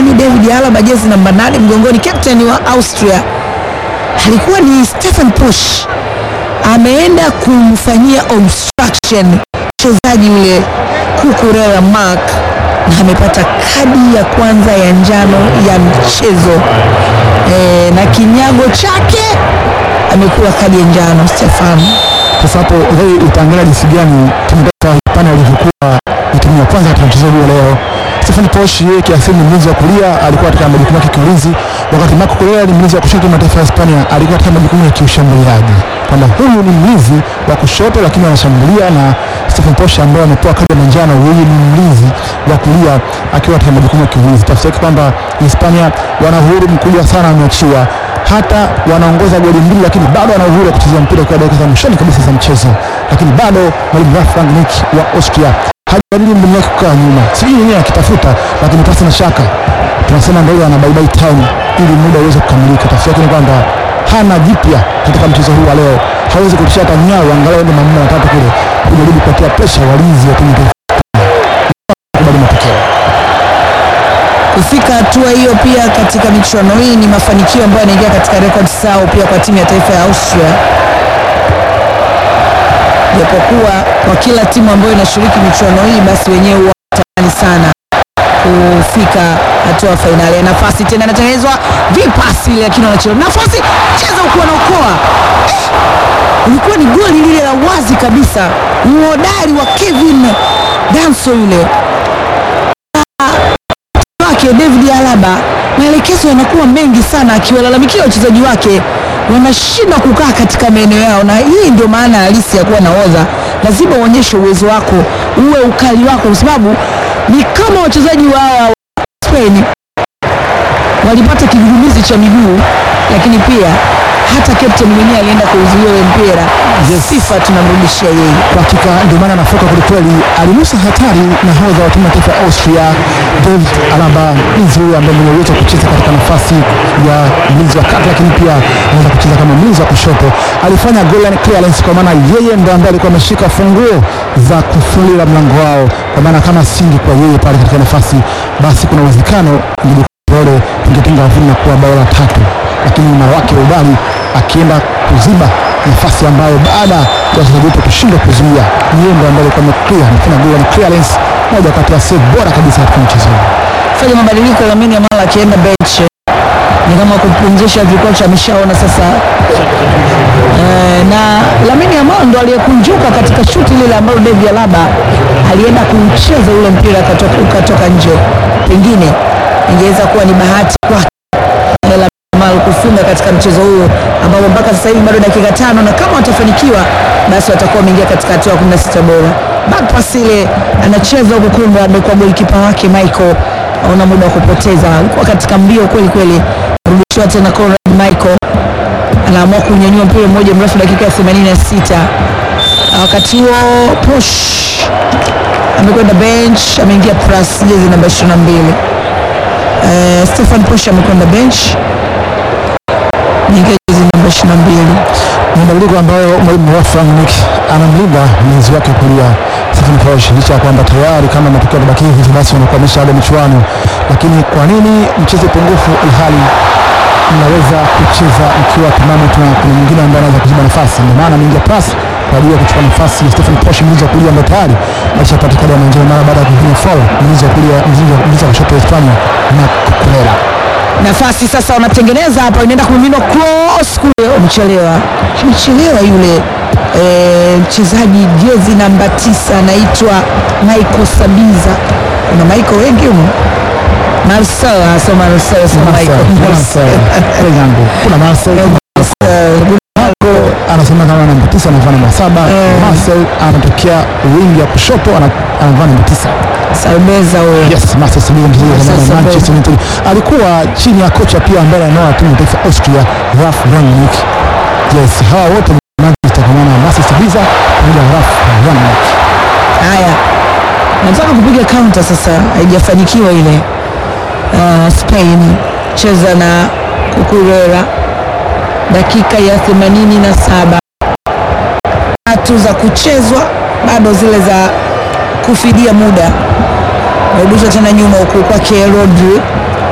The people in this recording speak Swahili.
nani? David Alaba jezi namba nane mgongoni, captain wa Austria alikuwa ni Stefan Pusch, ameenda kumfanyia obstruction mchezaji yule Kukurela Mark na amepata kadi ya kwanza ya njano ya mchezo e, na kinyago chake amekuwa kadi ya njano Stefan. Sasa hapo wewe utaangalia jinsi gani timu taifa ya Hispania ilivyokuwa ni timu ya kwanza katika mchezo huo leo. Stefan Posch yeye kiasili ni mlinzi wa kulia, alikuwa katika majukumu yake kiulinzi, wakati Marco Correa ni mlinzi wa kushoto. Timu ya taifa ya Hispania alikuwa katika majukumu ya kiushambuliaji, kwamba huyu ni mlinzi wa kushoto lakini anashambulia, na Stefan Posch ambaye amepewa kadi ya manjano, yeye ni mlinzi wa kulia akiwa katika majukumu ya kiulinzi. Tafsiri yake kwamba Hispania wana uhuru mkubwa sana wameachiwa hata wanaongoza goli mbili, lakini bado wana uhuru wa kucheza mpira kwa dakika za mwishoni kabisa za mchezo, lakini bado mwalimu Ralf Rangnick wa Austria hajabadili mbinu yake kukaa nyuma, sijui yenyewe akitafuta, lakini pasi na shaka tunasema ndio ana bye bye time ili muda uweze kukamilika. Tafsiri yake ni kwamba hana jipya katika mchezo huu wa leo, hawezi kutisha hata nyao, angalau ende manne matatu kule kujaribu kupatia presha walinzi wa timu ya taifa kubali matokeo. Kufika hatua hiyo pia katika michuano hii ni mafanikio ambayo yanaingia katika rekodi sao pia kwa timu ya taifa ya Austria, japokuwa kwa kila timu ambayo inashiriki michuano hii basi wenyewe huwa wanatamani sana kufika hatua ya fainali. Ya nafasi tena inatengenezwa vipasi, lakini wanachelewa. Nafasi cheza huku, wanaokoa eh, ilikuwa ni goli lile la wazi kabisa, uhodari wa Kevin Danso yule wake David Alaba, maelekezo yanakuwa mengi sana, akiwalalamikia wachezaji wake wanashindwa kukaa katika maeneo yao, na hii ndio maana halisi ya kuwa nahodha. Lazima uonyeshe uwezo wako, uwe ukali wako, kwa sababu ni kama wachezaji wa hawa wa Spain walipata kigugumizi cha miguu, lakini pia hata captain mwenyewe alienda kuuzuia ule mpira. Sifa tunamrudishia yeye. Kwa hakika ndio maana anafoka kwelikweli, alinusa hatari nahodha wa timu ya taifa ya Austria David Alaba, mlinzi huyo ambaye mwenye uwezo wa kucheza katika nafasi ya mlinzi wa kati, lakini pia anaweza kucheza kama mlinzi wa kushoto. Alifanya goal line clearance, kwa maana yeye ndo ambaye alikuwa ameshika funguo za kufungulia mlango wao, kwa maana kama singi kwa yeye pale katika nafasi, basi kuna uwezekano ngijipole tungetinga wavuni na kuwa bao la tatu, lakini mara wake ubali akienda kuziba nafasi ambayo baada ya wachezaji wetu kushindwa kuzuia, ni yeye ndo ambaye alikuwa ameclear, amefanya goal line clearance, moja kati ya save bora kabisa katika mchezo huu. fanya mabadiliko Lamine Yamal akienda bench ni kama kupumzisha vikocha, ameshaona sasa e, na Lamine Yamal ndo aliyekunjuka katika shuti lile ambalo David Alaba alienda kucheza ule mpira ukatoka, ukatoka nje. Pengine ingeweza kuwa ni bahati kwake eh, Lamine Yamal kufunga katika mchezo huu ambapo mpaka sasa hivi bado dakika tano, na kama watafanikiwa basi watakuwa wameingia katika hatua ya 16 bora. Back pass ile anacheza huko Conrad kwa golikipa wake Michael, hauna muda wa kupoteza, alikuwa katika mbio kweli kweli, rudishiwa tena Conrad Michael anaamua kunyanyua mpira mmoja mrefu dakika ya 86. Wakati huo Push amekwenda bench, ameingia plus jezi namba 22. Eh, Stefan Push amekwenda bench, ameingia jezi namba 22. mabadiliko ambayo mwalimu Ralf Rangnick anamlinda mlinzi wake kulia Stefan Posch, licha ya kwamba tayari kama matokeo yatabakia hivi basi wanakuwa wameshaaga michuano, lakini kwa nini mchezo pungufu ilhali mnaweza kucheza mkiwa timamu tu na kuna mwingine ambaye anaweza kuziba nafasi? Ndio maana ameingia pasi kwa ajili ya kuchukua nafasi ya Stefan Posch, mlinzi wa kulia ambaye tayari alishapata kadi ya manjano mara baada ya kupiga foul mlinzi wa kulia, mlinzi wa kushoto wa Hispania na Cucurella. nafasi sasa wanatengeneza hapa, inaenda kumiminwa cross kule, wamechelewa, amechelewa yule eh, mchezaji jezi namba tisa anaitwa Michael Sabiza. Kuna Michael wengi humo, Marcel sio Marcel, sio Michael, Marcel. yangu kuna Marcel Marcel. anasema kama namba tisa anavaa namba saba Marcel anatokea wingi ya kushoto ana- anavaa namba tisa Salmeza huyo yes Marcel Sabina mchezaji wa zamani wa Marcel Manchester United alikuwa chini ya kocha pia ambaye anaoa timu ya taifa ya Austria Ralf Rangnick yes hawa wote ni Manchester kwa maana Marcel Sabina pamoja na Ralf Rangnick Haya, nataka kupiga counter sasa, haijafanikiwa ile. Uh, Spain cheza na Cucurella, dakika ya 87 tatu za kuchezwa, bado zile za kufidia muda. Narudishwa tena nyuma huku kwake Rodri